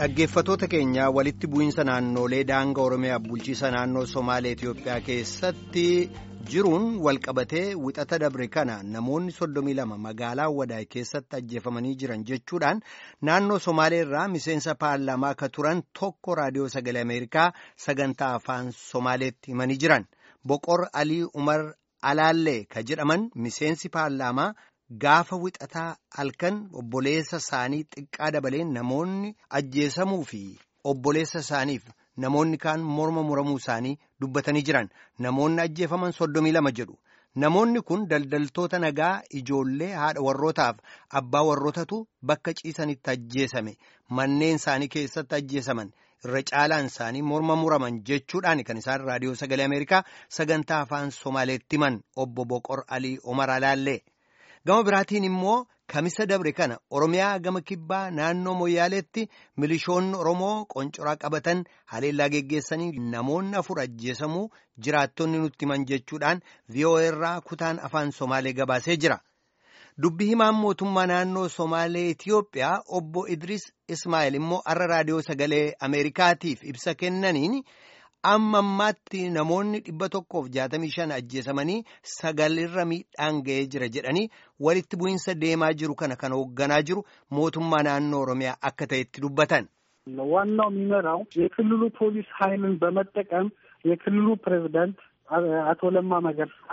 Dhaggeeffatoota keenya walitti bu'iinsa naannolee daangaa Oromiyaa bulchiisa naannoo Somaalee Itiyoophiyaa keessatti jiruun walqabatee wixata dabre kana namoonni soddomii lama magaalaa Wadaay keessatti ajjeefamanii jiran jechuudhaan naannoo Somaalee irraa miseensa paarlaamaa akka turan tokko raadiyoo sagalee Ameerikaa sagantaa afaan Somaaleetti himanii jiran. Boqor Alii Umar Alaallee ka jedhaman miseensi paarlaamaa. Gaafa wixataa halkan obboleessa isaanii xiqqaa dabalee namoonni ajjeesamuu fi obboleessa isaaniif namoonni kaan morma muramuu isaanii dubbatanii jiran namoonni ajjeefaman soddomii lama jedhu namoonni kun daldaltoota nagaa ijoollee haadha warrootaaf abbaa warrootatu bakka ciisanitti ajjeesame manneen isaanii keessatti ajjeesaman irra caalaan isaanii morma muraman jechuudhaan kan isaan raadiyoo sagalee ameerikaa sagantaa afaan somaaleetti himan obbo Boqor Alii Omar Alaallee. Gama biraatiin immoo kamisa dabre kana Oromiyaa gama kibbaa naannoo Moyyaaleetti milishoonni Oromoo qoncoraa qabatan haleellaa geggeessanii namoonni afur ajjeesamuu jiraattonni nutti himan jechuudhaan VOA irraa kutaan afaan Somaalee gabaasee jira. Dubbi himaan mootummaa naannoo Somaalee Itiyoophiyaa obbo Idris Ismaa'eel immoo har'a raadiyoo sagalee Ameerikaatiif ibsa kennaniin. amma ammaatti namoonni dhibba tokkoof jaatamii shan ajjeesamanii sagalirra miidhaan ga'ee jira jedhanii walitti bu'iinsa deemaa jiru kana kan hoogganaa jiru mootummaa naannoo oromiyaa akka ta'etti dubbatan. ዋናው የሚመራው የክልሉ ፖሊስ ኃይልን በመጠቀም የክልሉ ፕሬዝዳንት አቶ ለማ መገርሳ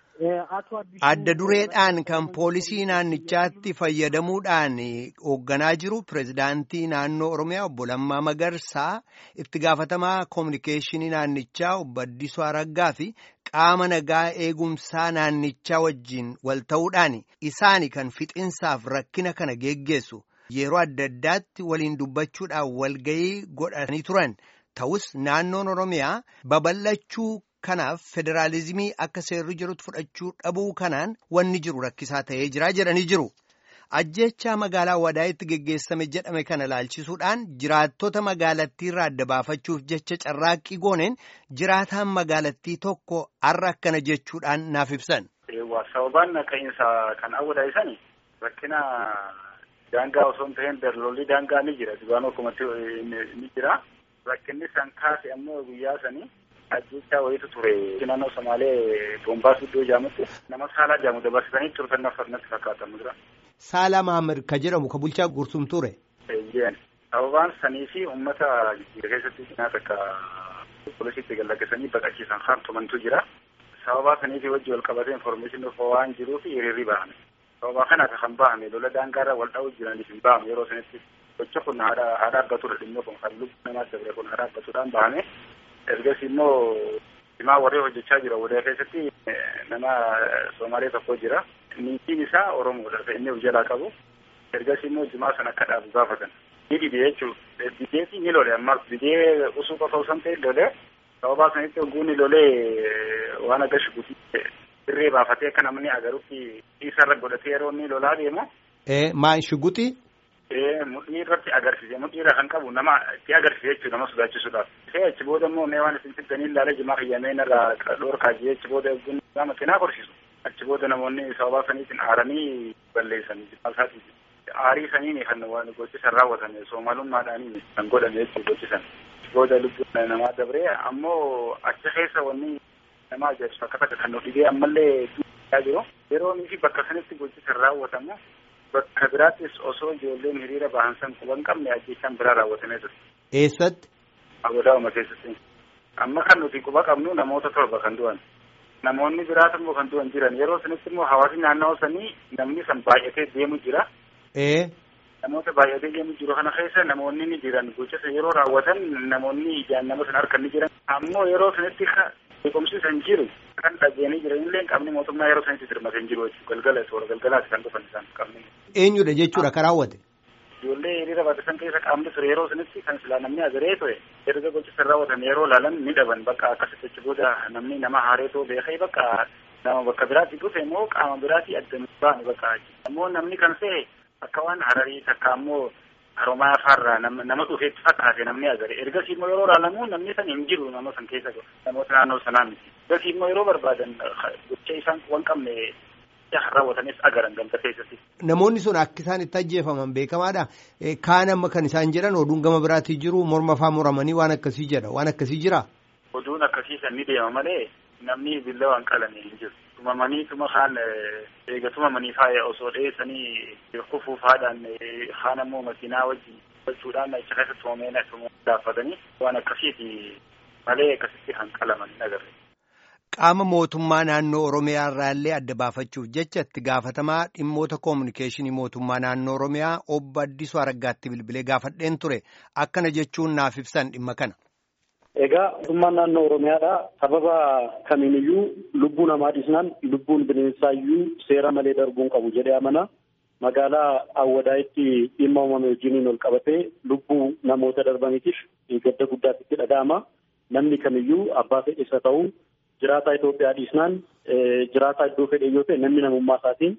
adda dureedhaan kan poolisii naannichaatti fayyadamuudhaan hoogganaa jiru pirezidaantii naannoo oromiyaa obbo Lammaa Magarsaa itti gaafatamaa koominikeeshinii naannichaa obbo Addisuu Araggaa fi qaama nagaa eegumsaa naannichaa wajjin wal ta'uudhaan isaani kan fixinsaaf rakkina kana geggeessu yeroo adda addaatti waliin dubbachuudhaan walgayii godhanii turan ta'us naannoon oromiyaa babal'achuu. Kanaaf federaalizimii akka seerri jirutti fudhachuu dhabuu kanaan wanni jiru rakkisaa ta'ee jira jedhanii jiru. Ajjeechaa magaalaa Wadaayitti geggeessame jedhame kana laalchisuudhaan jiraattota magaalattii irraa adda baafachuuf jecha carraaqqii gooneen jiraataan magaalattii tokko har'a akkana jechuudhaan naaf ibsan. Sababaan ka'iinsa kan awwadaayisan rakkina daangaa osoo hin ta'in darlolii daangaa ni jira. Dibaanoo kumatti ni jira. Rakkinni san kaase ammoo guyyaa sanii. ajjechaa wayitu ture naannoo somaalee boombaas iddoo jaamutti nama saalaa jaamu dabarsitanii turtan natti fakkaatamu jira. Saalaa Maamir ka jedhamu ka bulchaa gursum ture. Eeyyeen sababaan sanii fi uummata jijjiira keessatti nyaata akka poolisiitti gallaggeessanii baqachiisan hartumantu jira. Sababaa saniifi wajji wal qabatee informeeshinii waan jiruuf hiriirri bahame. Sababaa kanaaf kan bahame lola daangaarra wal dha'uu jiraniif hin bahamu yeroo sanitti gocha kun haa dhaabbatudha dhimma kun kan lubbuu namaa dabre kun haa dhaabbatuudhaan bahame. ergas immoo himaa warree hojjechaa jira wadaa keessatti nama soomaalee tokko jira niitiin isaa oromoodha inni of jalaa qabu ergas immoo jimaa sana akka dhaabu gaafatan ni dide jechuudha dideeti ni lole ammas didee usuu qofa osoo hin ta'in lole sababaa sanitti ogguun ni lolee waan akka shukutii irree baafatee akka namni agarutti isarra godhatee yeroo inni lolaa deemu. Maa shugutii? mudhii irratti agarsiise mudhii irra kan qabu nama itti agarsiise jechuudha nama sodaachisuudhaaf. Ta'e achi booda immoo mee waan isin fiddanii ilaalee jimaa fayyamee irraa dhoorkaa jee achi booda eegguun nama cinaa korsiisu. Achi booda namoonni sababaa saniitiin aaranii balleessan jimaa isaatiif. Aarii saniin kan waan gochisan raawwatame soomaalummaadhaaniin kan godhame jechuudha gochisan. Achi booda lubbuun namaa dabree ammoo achi keessa wanni nama ajaa'ibsu akka takka kan nu dhibee ammallee jiru. Yeroo fi bakka sanitti gochisan raawwatamu Bakka biraattis osoo ijoolleen hiriira bahan san quban qabne ajjechaan biraa raawwatamee ture. Eessatti? Agodaa'uma keessatti. Amma kan nuti quba qabnu namoota torba kan du'an. Namoonni biraatu immoo kan du'an jiran yeroo sanitti immoo hawaasni naannawaa sanii namni san baay'atee deemu jira. Ee. Namoota baay'atee deemu jiru kana keessa namoonni ni jiran gocha yeroo raawwatan namoonni ijaan nama sana harka ni jiran. Ammoo yeroo sanitti beekumsiisan jiru. kan dhageenii jiranillee qabni mootummaa yeroo sanitti dirmatee hin jiru jechuudha galgala toora galgalaati kan dhufan isaan qabni. Eenyudha jechuudha karaa raawwate. Ijoollee hiriira baatisan keessa qaamni ture yeroo sanitti kan silaa namni agaree ture erga gochisan raawwatan yeroo laalan ni dhaban bakka akkasitti achi booda namni nama haareetoo beekee bakka nama bakka biraatti dhufe immoo qaama biraatti adda baane bakka ammoo namni kan se'e akka waan hararii takka ammoo Haromaa afaarraa nama dhufeetti fakkaate namni agare ergasii immoo yeroo ilaalamu namni san hin jiru nama san keessa namoota naannoo sanaa miti ergasii immoo yeroo barbaadan gocha isaan quban qabne raawwatanis agaran ganda keessatti. Namoonni sun akka isaan itti ajjeefaman beekamaadha. Kaan amma kan isaan jedhan oduun gama biraatii jiru morma faa muramanii waan akkasii jedha waan akkasii jira. Oduun akkasiisan ni deema malee namni billa waan qalame hin jiru. Tumamanii tuma kaan eega tumamanii faaya osoo dheessanii kufuuf haadhaan haan ammoo makiinaa wajjin gochuudhaan achi keessa tumamee gaafatanii waan akkasiiti malee akkasitti kan qalaman hin agarre. Qaama mootummaa naannoo Oromiyaa irraallee adda baafachuuf jecha itti gaafatamaa dhimmoota koominikeeshinii mootummaa naannoo Oromiyaa obbo Addisuu Araggaatti bilbilee gaafadheen ture akkana jechuun naaf ibsan dhimma kana. Egaa mootummaan naannoo Oromiyaadha. Sababa kamiiniyyuu lubbuu namaa dhiisnaan lubbuun bineensaayyuu seera malee darbuun qabu jedhee amana. Magaalaa Awwadaayitti dhimma uumame wajjiniin ol qabatee lubbuu namoota darbaniitiif gadda guddaatti itti dhaga'ama. Namni kamiyyuu abbaa fedhisa ta'uu jiraataa Itoophiyaa dhiisnaan jiraataa iddoo fedhe yoo ta'e namni namummaa isaatiin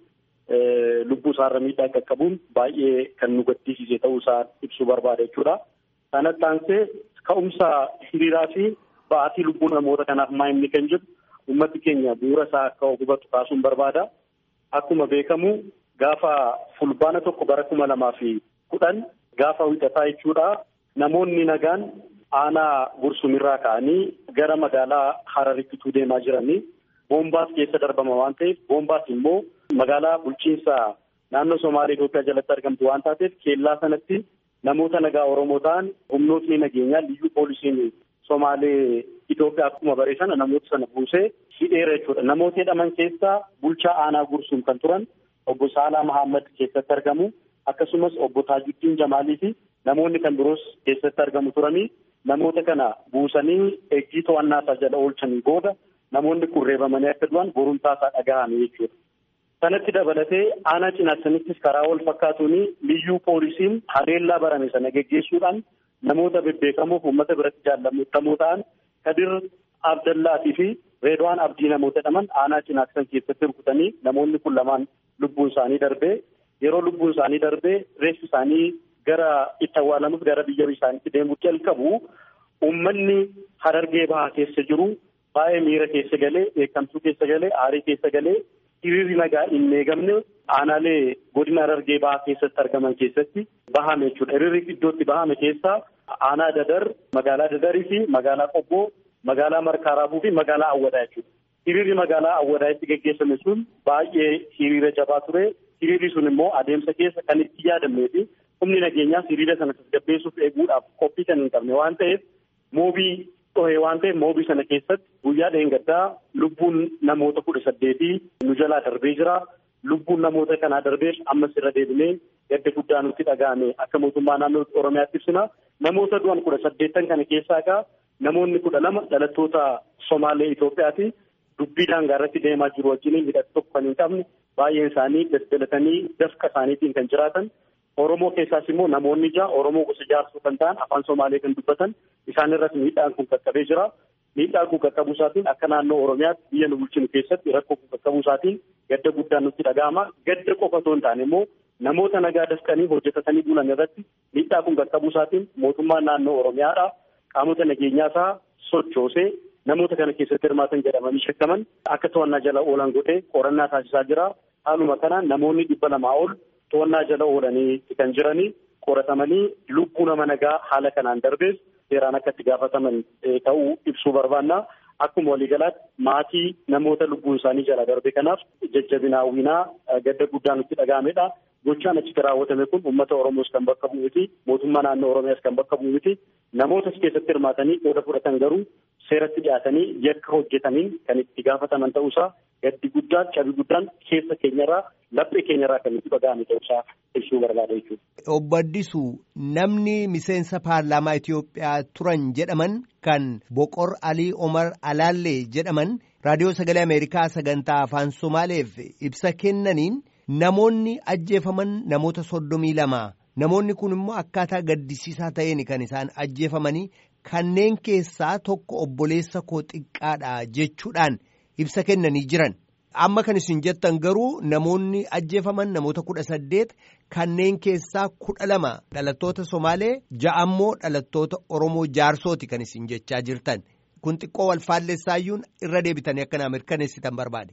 lubbuu isaarra miidhaa qaqqabuun baay'ee kan nu gaddisiise ta'uu isaa ibsuu barbaada jechuudha. Kanatti aansee ka'umsa hiriiraa fi ba'aatii lubbuu namoota kanaaf maa inni kan jedhu uummati keenya bu'uura isaa akka hubatu kaasuun barbaada. Akkuma beekamu gaafa fulbaana tokko bara kuma lamaa fi kudhan gaafa wixataa jechuudha. Namoonni nagaan aanaa gursumirraa ka'anii gara magaalaa Hararitti deemaa jiranii boombaas keessa darbama waan ta'eef boombaas immoo magaalaa bulchiinsa naannoo Somaalee Itoophiyaa jalatti argamtu waan taateef keellaa sanatti namoota nagaa Oromoo ta'an humnootni nageenyaa liyyuu poolisiin Somaalee Itoophiyaa akkuma baree sana namoota sana buusee hidheera jechuudha. Namoota hidhaman keessaa bulchaa aanaa gursuun kan turan obbo Saalaa Mahammad keessatti argamu akkasumas obbo Taajuddiin Jamaalii fi namoonni kan biroos keessatti argamu turanii namoota kana buusanii eeggii to'annaa isaa jala oolchanii booda namoonni kun reebamanii akka du'an borumtaa isaa dhagahame jechuudha. Sanatti dabalatee aanaa cinaasanittis karaa wal fakkaatuun liyyuu poolisiin haleellaa barame sana geggeessuudhaan namoota bebbeekamoo uummata biratti jaallatamoo ta'an Kadir Abdallaatii fi Reedwaan Abdii namoota jedhaman aanaa cinaasan keessatti rukutanii namoonni kun lamaan lubbuun isaanii darbee yeroo lubbuun isaanii darbee reeffi isaanii gara itti awwaalamuuf gara biyya isaaniitti deemuu jalqabu uummanni harargee bahaa keessa jiru baay'ee miira keessa galee beekamtuu keessa galee aarii keessa galee hiriirri nagaa hin eegamne aanaalee godina harargee bahaa keessatti argaman keessatti bahame jechuudha. Hiriirri iddootti bahame keessaa aanaa dadar magaalaa dadarii fi magaalaa qobboo magaalaa markaaraabuu fi magaalaa awwadaa jechuudha. Hiriirri magaalaa awwadaa'itti geggeessame sun baay'ee hiriira jabaa ture. Hiriirri sun immoo adeemsa keessa kan itti yaadamnee fi humni nageenyaas hiriira sana tasgabbeessuuf eeguudhaaf qophii kan hin qabne waan ta'eef moobii dhohee waan ta'eef moobii sana keessatti guyyaa dheengaddaa lubbuun namoota kudha saddeetii nu jalaa darbee jira. Lubbuun namoota kanaa darbeef ammas irra deebinee gadda guddaa nutti dhaga'ame akka mootummaa naannoo Oromiyaatti ibsina. Namoota du'an kudha saddeettan kana keessaa egaa namoonni kudha lama dhalattoota Somaalee Itoophiyaati. Dubbii daangaa irratti deemaa jiru wajjin hidhata tokko kan hin qabne baay'een isaanii daldalatanii dafqa isaaniitiin kan jiraatan Oromoo keessaas immoo namoonni ja'a Oromoo gosa jaarsuu kan ta'an afaan Somaalee kan dubbatan isaan irratti miidhaan kun qaqqabee jira. Miidhaan kun qaqqabuu isaatiin akka naannoo Oromiyaatti biyya nu bulchinu keessatti rakkoo kun qaqqabuu isaatiin gadda guddaan nutti dhaga'ama. Gadda qofa otoo hin taane immoo namoota nagaa dafqanii hojjetatanii bulan irratti miidhaa kun qaqqabuu isaatiin mootummaan naannoo Oromiyaadha. Qaamota nageenyaa isaa sochoosee namoota kana keessatti hirmaatan jedhamanii shakkaman akka to'annaa jala oolan godhee qorannaa taasisaa jira. Haaluma kanaan namoonni dhibba lamaa ol to'annaa jala oolanii kan jiranii qoratamanii lubbuu nama nagaa haala kanaan darbees seeraan akka itti gaafataman ta'uu ibsuu barbaanna. Akkuma waliigalaatti maatii namoota lubbuun isaanii jala darbe kanaaf jajjabinaa hawwinaa gadda guddaa nutti dhaga'amedha. Gochaan achitti raawwatame kun uummata Oromoos kan bakka bu'u miti. Mootummaa naannoo Oromiyaas kan bakka bu'u miti. Namoota keessatti hirmaatanii qooda fudhatan garuu seeratti dhiyaatanii yakka hojjetaniin kan itti gaafataman ta'uusaa gaddi guddaan cabi guddaan keessa keenyarraa laphee keenyarraa kan itti dhaga'ame ta'uusaa ibsuu barbaada jechuudha. Obbo Addisuu namni miseensa paarlaamaa Itoophiyaa turan jedhaman kan Boqor Alii Omar Alaallee jedhaman raadiyoo sagalee Ameerikaa sagantaa afaan Somaaleef ibsa kennaniin namoonni ajjeefaman namoota soddomii lama namoonni kun immoo akkaataa gaddisiisaa ta'een kan isaan ajjeefamanii kanneen keessaa tokko obboleessa koo xiqqaadha jechuudhaan ibsa kennanii jiran. Amma kan isin jettan garuu namoonni ajjeefaman namoota kudha saddeet kanneen keessaa kudha lama dhalattoota Somaalee ja'ammoo dhalattoota Oromoo jaarsooti kan isin jechaa jirtan. Kun xiqqoo wal faallessaayyuun irra deebitanii akka naa mirkaneessitan barbaade.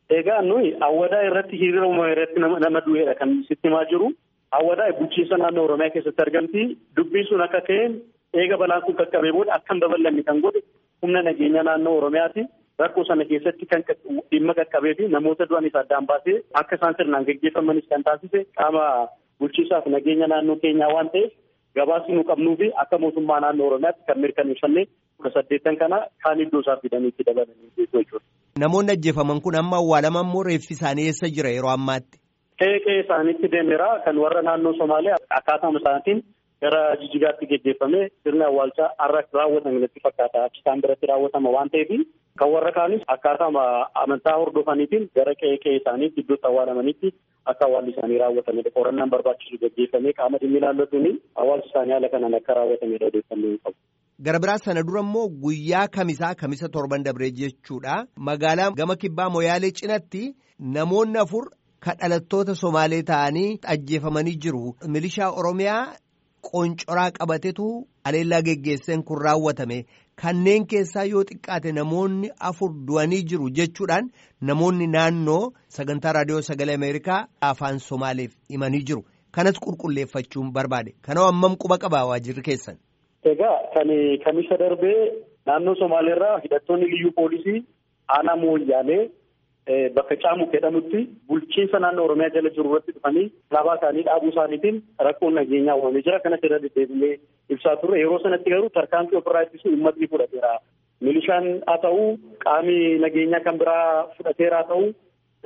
Egaa nuyi awwadaa irratti hiriira uumamaa irratti nama du'eedha kan sitti himaa jiru. Awwadaa bulchiinsa naannoo Oromiyaa keessatti argamti. Dubbiin sun akka ka'een eega balaan kun qaqqabee booda akka hin babal'anne kan godhe humna nageenya naannoo Oromiyaati. Rakkoo sana keessatti kan dhimma qaqqabee fi namoota du'anis addaan baasee akka isaan sirnaan gaggeeffamanis kan taasise qaama bulchiinsaaf nageenya naannoo keenyaa waan ta'eef gabaasni nu qabnuu fi akka mootummaa naannoo Oromiyaatti kan mirkaneeffanne kudha saddeettan kana kaan iddoo isaa fidanii itti dabalanii jechuudha. Namoonni ajjeefaman kun amma awwaalaman moo reeffi isaanii eessa jira yeroo ammaatti? Qe'ee qe'ee isaaniitti deemeera kan warra naannoo Somaalee akkaataa isaatiin gara Jijigaatti geggeeffamee sirni awwaalchaa har'a raawwatame natti fakkaata. Achi isaan biratti raawwatama waan ta'eef kan warra kaanis akkaataa amantaa hordofaniitiin gara qe'ee qe'ee isaaniitti iddootti awwaalamanitti akka awwaalli isaanii raawwatamedha. Qorannaan barbaachisu geggeeffamee qaama dhimmi ilaallatuun awwaalchi isaanii haala kanaan akka raawwatamedha odeeffannoo qabu. Gara biraa sana dura immoo guyyaa kamisaa kamisa torban dabree jechuudha. Magaalaa gama kibbaa Moyaalee cinatti namoonni afur kan dhalattoota Somaalee ta'anii ajjeefamanii jiru. Milishaa Oromiyaa qoncoraa qabatetu aleellaa geggeesseen kun raawwatame. Kanneen keessaa yoo xiqqaate namoonni afur du'anii jiru jechuudhaan namoonni naannoo sagantaa raadiyoo sagalee Ameerikaa afaan Somaaleef himanii jiru. Kanas qulqulleeffachuun barbaade. Kanaaf hammam quba qabaa waajirri keessan? Egaa kan kamisa darbee naannoo Somaaleerraa hidhattoonni liyyuu poolisii aanaa mooyyaalee bakka caamu jedhamutti bulchiinsa naannoo Oromiyaa jala jiru irratti dhufanii alaabaa isaanii dhaabuu isaaniitiin rakkoon nageenyaa uumamee jira. Kanas irra deddeebilee ibsaa turre. Yeroo sanatti garuu tarkaanfii ofirraa ittisuu uummatni fudhateera. Milishaan haa ta'u qaamni nageenyaa kan biraa fudhateera haa ta'u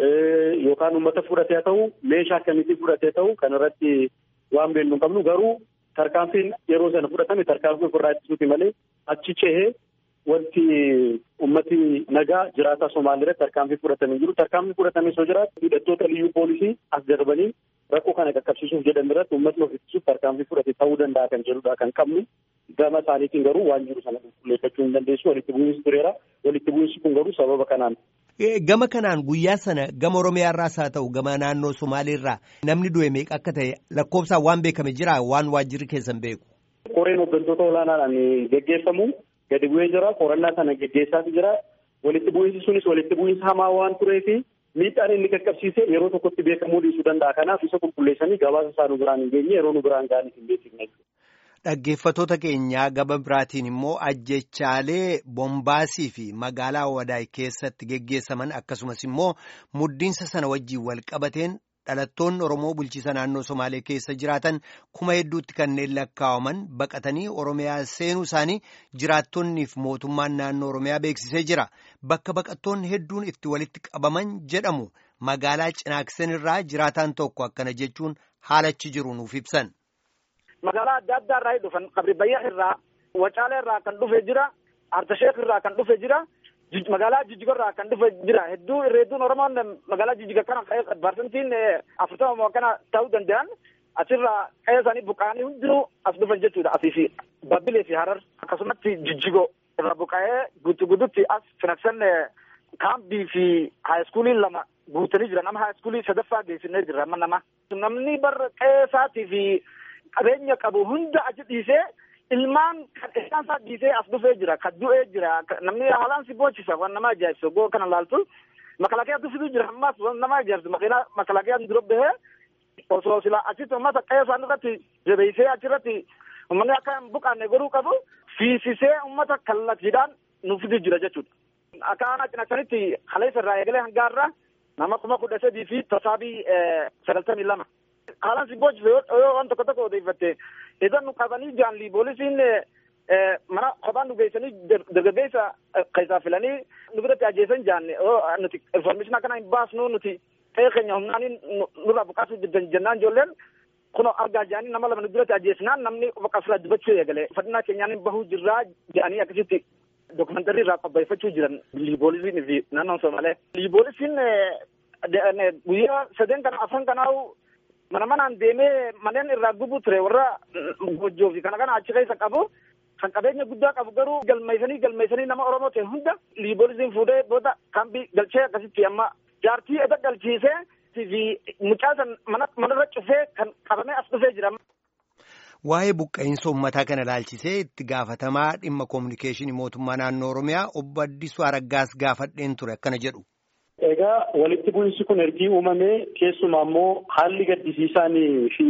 yookaan uummata fudhatee haa ta'u meeshaa akkamiitiin fudhatee ta'u kan irratti waan beeknu hin qabnu garuu tarkaanfiin yeroo sana fudhatame tarkaanfii ofirraa ittisuuti malee achi cehee wanti ummati nagaa jiraataa Somaalii irratti tarkaanfii fudhatamee jiru. Tarkaanfii fudhatamee soo jiraatu hidhattoota liyyuu poolisii as darbanii rakkoo kana qaqqabsiisuuf jedhan irratti uummatni of ittisuuf tarkaanfii fudhate ta'uu danda'a kan jedhudha kan qabnu. Gama isaaniitiin garuu waan jiru sana qulqulleeffachuu hin dandeessu. Walitti bu'iinsi tureera. Walitti bu'iinsi kun garuu sababa kanaan. Gama kanaan guyyaa sana gama Oromiyaa irraas haa ta'u gama naannoo Somaalii irraa namni du'e meeqa akka ta'e lakkoofsaan waan beekame jira waan waajjirri keessan beeku. Qoreen hooggantoota olaanaadhaan geggeeffamu gadi bu'ee jira. Qorannaa sana geggeessaatu jira. Walitti bu'iinsi sunis walitti bu'iinsa hamaa waan tureefi miidhaan inni qaqqabsiise yeroo tokkotti beekamuu dhiisuu danda'a. Kanaaf isa qulqulleessanii gabaasa isaa nu biraan hin geenye yeroo nu biraan ga'anii hin beeksifne. Dhaggeeffattoota keenyaa gaba biraatiin immoo ajjechaalee bombaasii fi magaalaa Wadaay keessatti geggeessaman akkasumas immoo muddiinsa sana wajjiin wal qabateen dhalattoonni Oromoo bulchiisa naannoo Somaalee keessa jiraatan kuma hedduutti kanneen lakkaa'aman baqatanii Oromiyaa seenuu isaanii jiraattonniif mootummaan naannoo Oromiyaa beeksisee jira. Bakka baqattoonni hedduun itti walitti qabaman jedhamu magaalaa Cinaaksen irraa jiraataan tokko akkana jechuun haalachi jiru nuuf ibsan. magaalaa adda addaa irraa dhufan qabri bayyaa irraa wacaalee irraa kan dhufe jira artasheek irraa kan dhufe jira magaalaa jijjiga irraa kan dhufe jira hedduu irreedduun oromoon magaalaa jijjiga kana parsantiin afurtama kana ta'uu danda'an asirraa qe'ee isaanii buqqa'anii hundinuu as dhufan jechuudha asii fi babbilee fi harar akkasumatti jijjigo irraa buqqa'ee guutu guututti as finaksan kaambii fi haayiskuulii lama guutanii jiran amma haayiskuulii sadaffaa geessinee jirra amma nama namni bar qe'ee isaatii fi qabeenya qabu hunda achi dhiisee ilmaan kan isaan isaa dhiisee as dhufee jira kan du'ee jira namni haalaan si boochisa waan nama ajaa'ibsu goo kana laaltu makalaqiyaa dhufitu jira ammas waan nama ajaa'ibsu makiinaa makalaqiyaan dura bahee osoo sila achitti uummata qe'ee isaan irratti jabeessee achirratti uummanni akka hin buqqaanne godhuu qabu fiisisee uummata kallattiidhaan nuufitu jira jechuudha. Akka aanaa cinaksanitti kaleessa irraa eegalee hangaarraa nama kuma kudha sadii fi tasaabii sagaltamii lama. haalaan si boochise yoo waan tokko tokko odeeffatte idan nu qabanii jaanli poolisiin mana kophaan nu geessanii dargaggeessa keessaa filanii nu biratti ajjeesan jaanne nuti information akkana hin baasnu nuti ta'ee keenya humnaanii nurraa buqqaasuu jennaan ijoolleen kun argaa jaanii nama lama nu biratti ajjeesnaan namni bakka fila dubachuu eegale uffannaa keenyaan bahuu jirraa jaanii akkasitti dokumentari irraa qopheeffachuu jiran liiboolisiin fi naannoon Somaalee. Liiboolisiin guyyaa sadeen kana afran kanaa mana manaan deemee manneen irraa gubuu ture warra gojjoo fi kana kana achi keessa qabu kan qabeenya guddaa qabu garuu galmeessanii galmeessanii nama oromoo ta'e hunda liiboolisiin fuudhee booda kambii galchee akkasitti amma jaartii eda galchiisee fi mucaa san mana manarra cufee kan qabamee as dhufee jira. Waa'ee buqqa'insa uummataa kana ilaalchisee itti gaafatamaa dhimma koominikeeshinii mootummaa naannoo Oromiyaa obbo Addisuu Araggaas gaafadheen ture akkana jedhu. Egaa walitti bu'iinsi kun ergii uumamee keessumaa immoo haalli gaddisiisaanii fi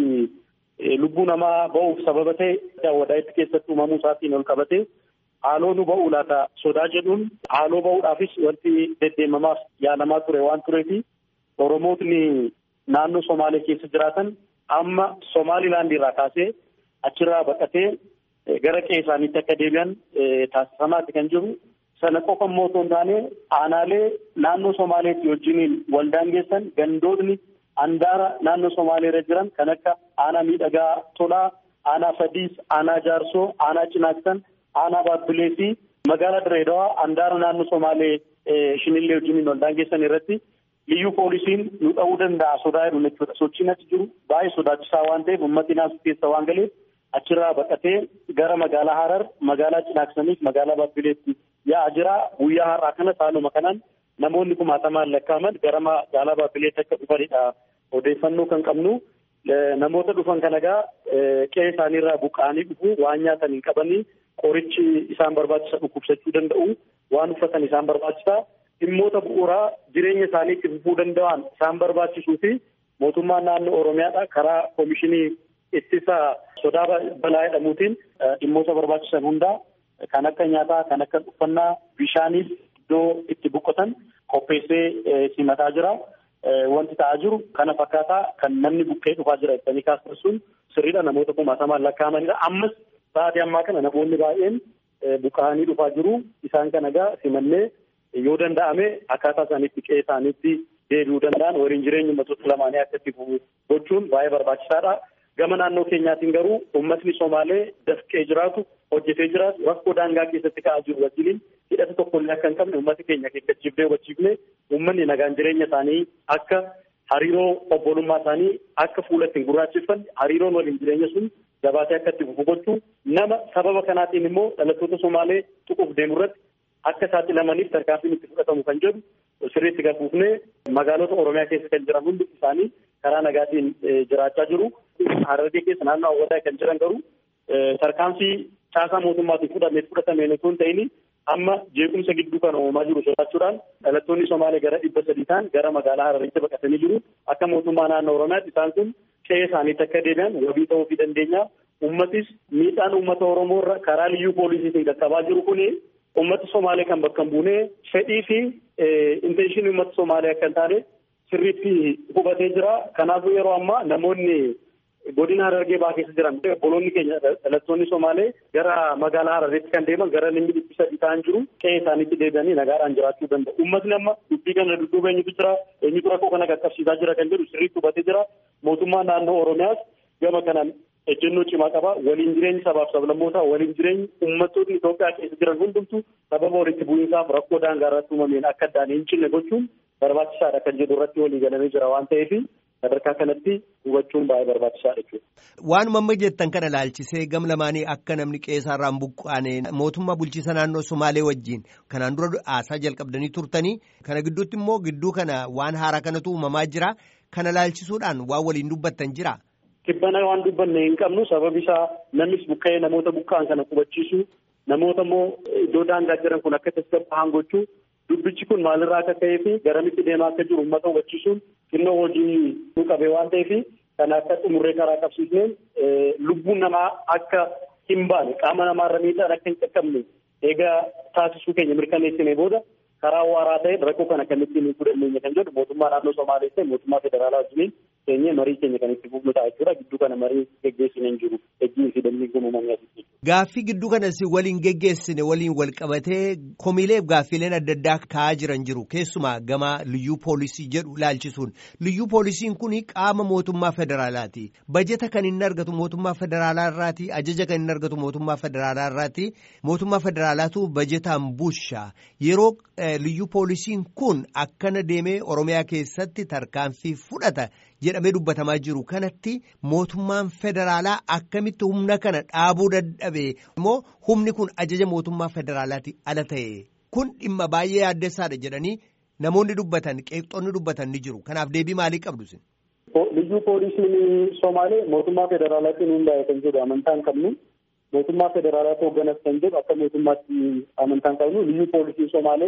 lubbuu namaa ba'uuf sababa ta'e Awwadaayitti keessatti uumamuu isaatiin ol qabate haaloo nu ba'uu laata sodaa jedhuun haaloo ba'uudhaafis wanti deddeemamaaf yaalamaa ture waan tureefi Oromootni naannoo Somaalee keessa jiraatan amma Somaalilaand irraa kaasee achirraa baqatee gara qe'ee isaaniitti akka deebi'an taasifamaatti kan jiru. Sana qofa immoo otoo hin taane aanaalee naannoo Somaaleetti wajjiniin waldaan geessan gandootni handaara naannoo Somaalee irra jiran kan akka aanaa miidhagaa tolaa, aanaa fadiis, aanaa jaarsoo, aanaa cinaaksan, aanaa baabbilee fi magaalaa Direedawaa handaara naannoo Somaalee shinillee wajjiniin waldaan geessan irratti liyyuu poolisiin nu dha'uu danda'a sodaa jedhu jechuudha. Sochiin achi jiru baay'ee sodaachisaa waan ta'eef uummatni naasuu keessa waan galeef achirraa baqatee gara magaalaa Harar, magaalaa Cinaaksanii fi magaalaa Baabbileetti yaa'aa jira. Guyyaa har'aa kana haaluma kanaan namoonni kumaatamaan lakkaa'aman gara magaalaa Baabbileetti akka dhufanidha. Odeeffannoo kan qabnu namoota dhufan kana egaa qe'ee isaaniirraa buqqa'anii dhufu waan nyaatan hin qabanii qorichi isaan barbaachisa dhukkubsachuu danda'u waan uffatan isaan barbaachisa dhimmoota bu'uuraa jireenya isaanii itti fufuu danda'an isaan barbaachisuu fi mootummaan naannoo Oromiyaadha karaa koomishinii ittisa sodaa balaa jedhamuutiin dhimmoota barbaachisan hundaa kan akka nyaataa kan akka uffannaa bishaaniif iddoo itti boqotan qopheessee simataa jira. Wanti ta'aa jiru kana fakkaataa kan namni buqqee dhufaa jira jettanii kaasan sun sirriidha namoota kumaatamaan lakkaa'amanidha. Ammas sa'aatii ammaa kana namoonni baay'een buqqa'anii dhufaa jiru. Isaan kana egaa simannee yoo danda'ame akkaataa isaaniitti qe'ee isaaniitti deebi'uu danda'an waliin jireenya uummattoota lamaanii akka itti fufu gochuun baay'ee barbaachisaadha. Gama naannoo keenyaatiin garuu uummatni Somaalee dafqee jiraatu hojjetee jiraatu rakkoo daangaa keessatti ka'aa jiru wajjiniin hidhata tokkollee akka hin qabne uummata keenya geggechiifnee hubachiifne uummanni nagaan jireenya isaanii akka hariiroo obbolummaa isaanii akka fuula ittiin gurraacheffanne hariiroon waliin jireenya sun jabaatee akka itti fufu gochuu nama sababa kanaatiin immoo dhalattoota Somaalee tuquuf deemu irratti akka saaxilamaniif tarkaanfiin itti fudhatamu kan jedhu sirriitti galfuufnee magaalota Oromiyaa keessa kan jiran hundi isaanii karaa nagaatiin jiraachaa jiru. Harargee keessa naannoo hawwataa kan jiran garuu tarkaanfii caasaa mootummaatiin fudhamee fudhatameen osoo hin ta'in amma jeequmsa gidduu kan uumamaa jiru sodaachuudhaan dhalattoonni Somaalee gara dhibba sadii ta'an gara magaalaa Hararitti baqatanii jiru. Akka mootummaa naannoo Oromiyaatti isaan kun qe'ee isaaniitti akka deebi'an wabii ta'uu fi dandeenya. Uummatis miidhaan uummata Oromoo irra karaa liyyuu poolisiitiin qaqqabaa jiru kuni uummata Somaalee kan bakka hin buune fedhii fi intenshinii uummata Somaalee akka hin taane sirriitti hubatee jira. Kanaafuu yeroo ammaa namoonni godina Harargee baa keessa jiran obboloonni keenya dhalattoonni Somaalee gara magaalaa Hararitti kan deeman gara namni dhibbi sadii ta'an jiru qe'ee isaaniitti deebi'anii nagaadhaan jiraachuu danda'u. Uummatni amma dubbii kana dudduuba eenyutu jira eenyutu rakkoo kana qaqqabsiisaa jira kan jedhu sirriitti hubatee jira. Mootummaan naannoo Oromiyaas gama kanaan ejjennoo cimaa qaba. Waliin jireenyi sabaaf sablammootaa waliin jireenyi uummattoonni Itoophiyaa keessa jiran hundumtu sababa walitti bu'iinsaaf rakkoo daangaa irratti uumameen akka addaan hin cinne gochuun barbaachisaadha kan jedhu irratti walii galamee jira waan ta'eef sadarkaa kanatti hubachuun baay'ee barbaachisaadha jechuudha. Waanuma amma jettan kana laalchisee gam lamaanii akka namni qe'eerraa buqqaane mootummaa bulchiisa naannoo Somaalee wajjin kanaan dura haasaa jalqabdanii turtanii kana gidduutti immoo gidduu kana waan haaraa kanatu uumamaa jira kana laalchisuudhaan waan waliin dubbattan jira. Kibbana waan dubbanne hin qabnu sababi isaa namnis buqqa'ee namoota buqqa'an kana qubachiisu namoota immoo iddoo daangaa jiran kun akka tasgabbaa'an gochuu dubbichi kun maalirraa akka ka'ee fi garamitti deemaa akka jiru uummata hubachiisuun xinnoo hojii nu qabee waan ta'eef kan akka xumurree karaa qabsiisneen lubbuun namaa akka hin baane qaama namaarra miidhaan akka hin qaqqabne eegaa taasisuu keenya mirkaneessine booda karaa waaraa ta'een rakkoo kana kan ittiin hiikuu dandeenya kan jedhu mootummaa naannoo Somaalee ta'e mootummaa federaalaa wajjiniin keenya marii keenya kan itti fufnu ta'a jechuudha. Gidduu kana marii geggeessine hin jiru. Ejjii fi dambii uumamanii asitti. Gaaffii gidduu kanas waliin geggeessine waliin wal qabatee komiileef gaaffiileen adda addaa ka'aa jiran jiru. Keessumaa gama liyyuu poolisii jedhu laalchisuun. Liyyuu poolisiin kun qaama mootummaa federaalaati. Bajeta kan inni argatu mootummaa federaalaa irraati. Ajaja kan inni argatu mootummaa federaalaa irraati. Mootummaa federaalaatu bajetaan busha. Yeroo liyyuu poolisiin kun akkana deemee Oromiyaa keessatti tarkaanfii fudhata jedhamee dubbatamaa jiru kanatti mootummaan federaalaa akkamitti humna kana dhaabuu dadhabe immoo humni kun ajaja mootummaa federaalaati ala ta'e kun dhimma baay'ee yaaddessaadha jedhanii namoonni dubbatan qeeqxoonni dubbatan ni jiru kanaaf deebii maalii qabdu sin. Liyyuu poolisiin Somaalee mootummaa federaalaatiin hundaa'e kan jedhu amantaa hin qabnu. mootummaa federaalaatu hoogganas kan jedhu akka mootummaatti amantaan qabnu liyyuu poolisiin Somaalee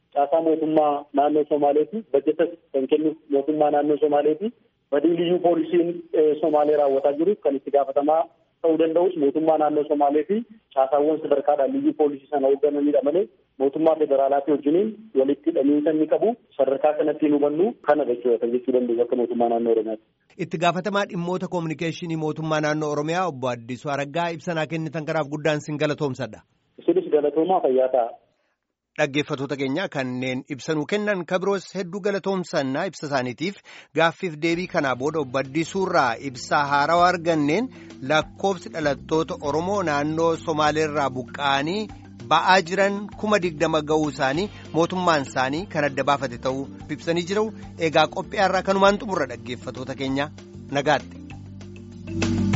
caasaa mootummaa naannoo Somaaleeti bajetas kan kennu mootummaa naannoo Somaaleeti badii liyyuu poolisiin Somaalee raawwataa jiru kan itti gaafatamaa ta'uu danda'us mootummaa naannoo Somaalee fi caasaawwan sadarkaadhaan liyyuu poolisii sana hooggananidha malee mootummaa federaalaatii wajjiniin walitti hidhamiinsa inni qabu sadarkaa kanatti hin hubannu kana jechuudha kan jechuu danda'u akka mootummaa naannoo Oromiyaati. Itti gaafatamaa dhimmoota koominikeeshinii mootummaa naannoo Oromiyaa obbo Addisuu Araggaa ibsanaa kennitan kanaaf guddaan sin galatoomsadha. Isinis galatoomaa fayyaa ta'a. Dhaggeeffattoota keenya kanneen ibsanuu kennan kabiroos hedduu galatoomsannaa ibsa isaaniitiif gaaffiif deebii kanaa booda obbo Addisuurraa ibsaa haarawaa arganneen lakkoofsi dhalattoota Oromoo naannoo Somaaleerraa buqqa'anii ba'aa jiran kuma digdama ga'uu isaanii mootummaan isaanii kan adda baafate ta'uu ibsanii jiru egaa qophii har'aa kanumaan xumurra dhaggeeffattoota keenya nagaatti.